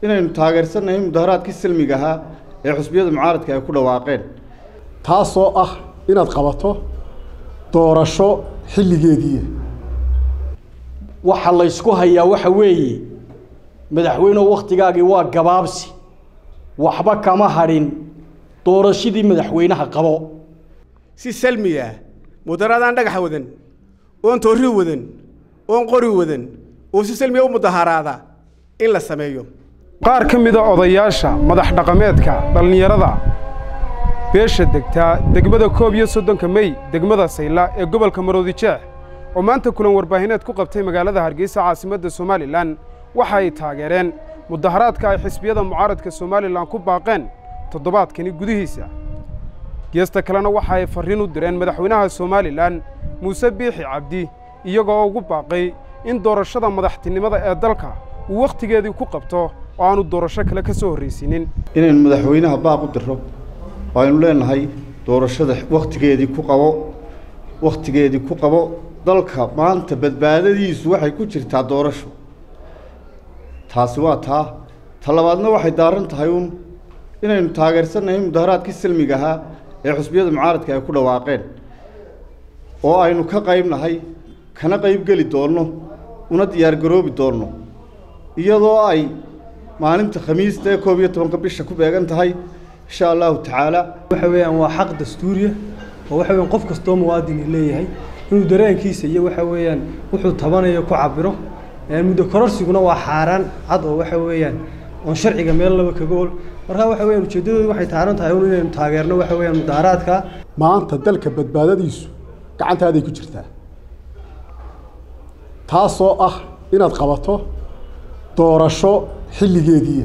inaynu taageersannahay mudaharaadkii silmiga ahaa ee xusbiyada mucaaradka ay ku dhawaaqeen taasoo ah inaad qabato doorasho xilligeediiya waxa laysku hayaa waxa weeye madaxweynehu wakhtigaagii waa gabaabsi waxba kama hadhin doorashadii madaxweynaha qabo si salmiya mudaharaadaan dhagaxa wadan oon toorri wadan oon qori wadan oo si salmiya u mudaharaada in la sameeyo qaar ka mida odayaasha madax dhaqameedka dhallinyarada beesha degtaa degmada koob iyo soddonka mey degmada sayla ee gobolka maroodi jeex oo maanta kulan warbaahineed ku qabtay magaalada hargeysa caasimadda somalilan waxa ay taageereen mudaharaadka ay xisbiyada mucaaradka somalilan ku baaqeen toddobaadkani gudihiisa geesta kalena waxa ay farriin u direen madaxweynaha somalilan muuse biixi cabdi iyagoo ugu baaqay in doorashada madaxtinimada ee dalka uu wakhtigeedii ku qabto oo aanu doorasho kale ka soo horraysiinin inaynu madaxweynaha baaq u diro oo aynu leenahay doorashada wakhtigeedii ku qabo wakhtigeedii ku qabo dalka maanta badbaadadiisu waxay ku jirtaa doorasho taasi waa taa ta labaadna waxay daaran tahay uun inaynu taageersannahay mudaharaadkii silmiga ahaa ee xusbiyada mucaaradka ay ku dhawaaqeen oo aynu ka qayb nahay kana qayb geli doonno una diyaargaroobi doonno iyadoo ay maalinta khamiista ee koob iyo tobanka bisha ku beegan tahay insha allahu tacaala waxa weeyaan waa xaq dastuuriya oo waxa weeyaan qof kastoo muwaadini leeyahay inuu dareenkiisa iyo waxa weeyaan wuxuu tabanayo ku cabiro muddo kororsiguna waa xaaraan cad oo waxa weeyaan oon sharciga meel laba kaga ol marka waxa weeyaan ujeeddadoodu waxay taaran tahay un inaynu taageerno waxa weeyaan mudaharaadka maanta dalka badbaadadiisu gacantaaday ku jirtaa taasoo ah inaad qabato doorasho xilligeediiya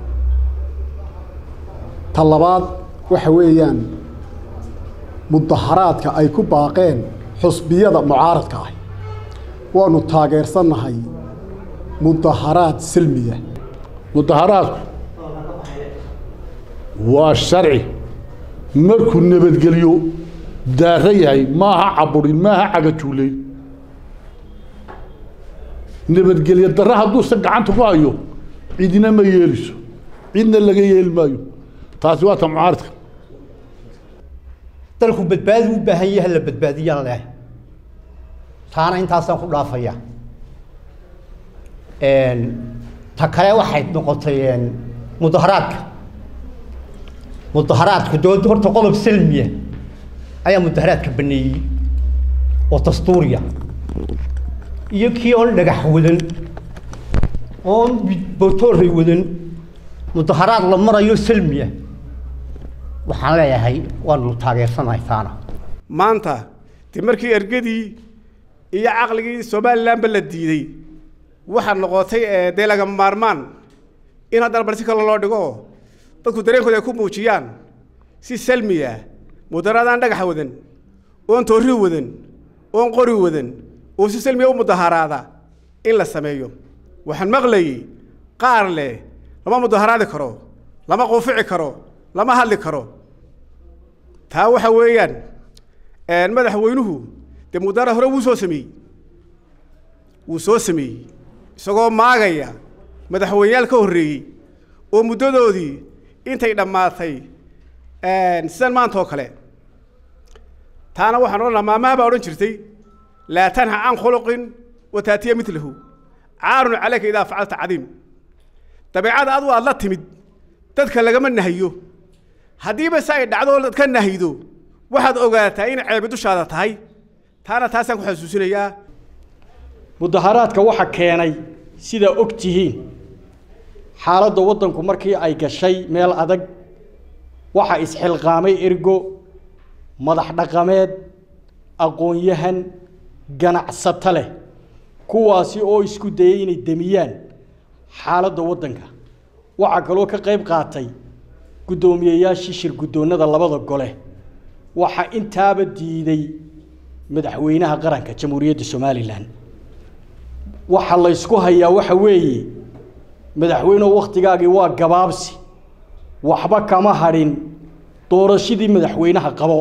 ta labaad waxa weeyaan mudaharaadka ay ku baaqeen xusbiyada mucaaradka ah waanu taageersannahay mudaharaad silmiya mudaharaadku waa sharci markuu nabadgelyo daaro yahay maaha caburin maaha cagajuulayn nabadgelyo darre hadduusan gacanta ku hayo cidina ma yeeliso cidna laga yeeli maayo taasi waa ta mucaaradka dalku badbaadi u baahan yahay la badbaadiyaan leh taana intaasaan ku dhaafaya ta kale waxay noqotay mudaharaadka mudaharaadku dowladda horta qodob silmiya ayaa mudaharaadka baneeyey oo dastuuriya iyo kii oon dhagax wadan oon botoorey wadan mudaharaad la marayo silmiya waxaan leeyahay waanu taageersanahay taana maanta dee markii ergadii iyo caqligii somalilanba la diiday waxaa noqotay dee lagama maarmaan in haddana bal si kale loo dhigo dadku dareenkooda ay ku muujiyaan si salmiya mudaharaadaan dhagaxa wadan oon toorri wadan oon qori wadan oo si salmiya u mudaharaada in la sameeyo waxaan maqlayey qaar leh lama mudaharaadi karo lama quufici karo lama hadli karo taa waxa weeyaan madaxweynuhu dee mudaharaad hore wuu soo sameeyey wuu soo sameeyey isagoo maagaya madaxweyneyaal ka horreeyey oo muddadoodii intay dhammaatay sidan maanta oo kale taana waxaan odhan lahaa maamaha baa odhan jirtay laa tanha can khuluqin wa taatiya milahu caarun calayka idaa facalta cadiim dabeecada adu aad la timid dadka lagama nahiyo haddiiba se ay dhacdo dad ka nahido waxaad ogaataa in ceebi dushaada tahay taana taasaan ku xasuusinayaa mudaharaadka waxa keenay sidaa og tihiin xaaladda waddanku markii ay gashay meel adag waxa isxilqaamay ergo madax dhaqameed aqoon-yahan ganacsato leh kuwaasi oo isku dayay inay demiyaan xaaladda waddanka waxaa kaloo ka qayb qaatay guddoomiyeyaashii shir guddoonnada labada gole waxaa intaaba diiday madaxweynaha qaranka jamhuuriyadda somalilan waxa laysku hayaa waxa weeye madaxweynehu wakhtigaagii waa gabaabsi waxba kama hadhin doorashadii madaxweynaha qabo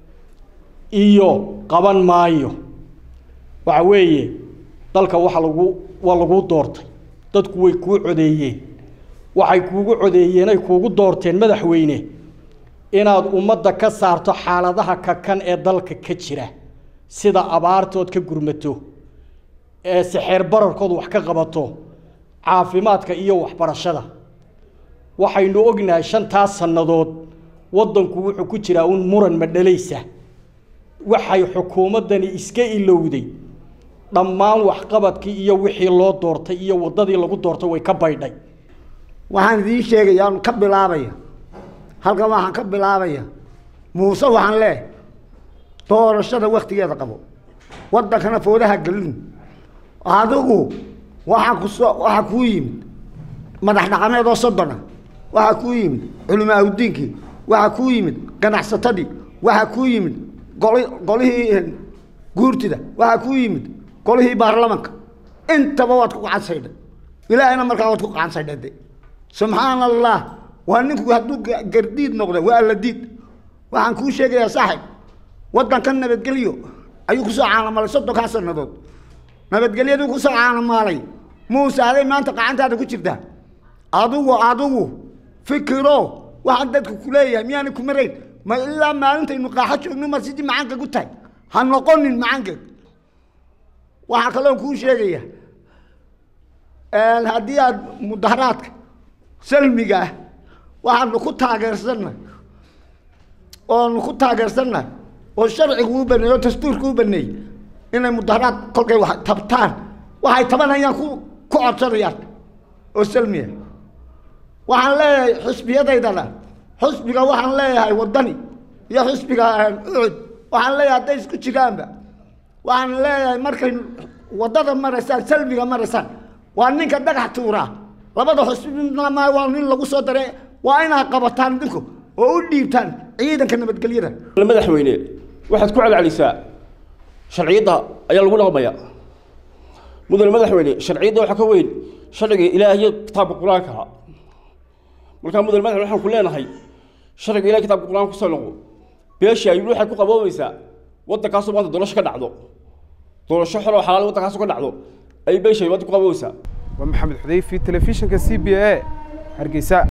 iyo qaban maayo waxa weeye dalka waxa lagu waa laguu doortay dadku way kuu codeeyeen waxay kuugu codeeyeen ay kuugu doorteen madaxweyne inaad ummadda ka saarto xaaladaha kakan ee dalka ka jira sida abaartood ka gurmato ee sixeer bararkood wax ka qabato caafimaadka iyo waxbarashada waxaynu ognahay shantaas sannadood waddanku wuxuu ku jiraa un muran madhalaysa waxay xukuumaddani iska ilowday dhammaan waxqabadkii iyo wixii loo doortay iyo waddadii lagu doortay way ka baydhay waxaan idiin sheegaya aan ka bilaabaya halkan waxaan ka bilaabaya muuse waxaan leehay doorashada waktigeeda qabo waddankana foodaha gelin adigu waxaa kusoo waxaa kuu yimid madax dhaqameed oo soddona waxaa kuu yimid culimaa udiinkii waxaa kuu yimid ganacsatadii waxaa kuu yimid goli golihii guurtida waxaa kuu yimid golihii baarlamanka intaba waad ku gacansaydhay ilaahayna markaa waad ku gacansaydhay de subxaana allah waa ninku hadduu gardiid noqdo waa alla diid waxaan kuu sheegayaa saaxib waddanka nabadgelyo ayuu kusoo caanamalay soddonkaa sannadood nabadgelyaduu kusoo caanamaalay muuse aday maanta gacantaada ku jirtaa adigu adigu fikiro waxaan dadku ku leeyahay miyaana ku marayn ma ilaa maalintaynu qaaxo joogno ma sidii macaanka ku tahay ha noqonin macaankeed waxaa kaloon kuu sheegaya haddii aad mudaharaadka salmiga ah waxaanu ku taageersannahay oonu ku taageersannahay oo sharcigu u baneeyey oo dastuurku u baneeyey inay mudaharaad kolkay wax tabtaan waxay tabanayaan ku ku codsanayaan oo salmiya waxaan leeyahay xusbiyadaydana xusbiga waxaan leeyahay waddani iyo xusbiga ucud waxaan leeyahay hadday isku jiraanba waxaan leeyahay markay waddada maraysaan salmiga maraysaan waa ninka dhagax tuuraa labada xusbima waa nin lagu soo daray waa inaad qabataan idinku oo u dhiibtaan ciidanka nabadgelyada madaxweyne waxaad ku celcelisaa sharciyadda ayaa lagu dhaqmaya mudane madaxweyne sharciyadda waxaa ka weyn sharciga ilaahiyo kitaabka qur-aanka markaa mudane madaxweyne waxaan ku leenahay sharciga ilahi kitaabka qur-aanka kusoo noqo beeshii ayuu waxay ku qaboobaysaa waddankaasoo maanta doorasho ka dhacdo doorasho xor oo xalaal waddankaasoo ka dhacdo ayay beeshii wadda ku qaboobaysaa waa maxamed xudayfi telefishinka c b a hargeysa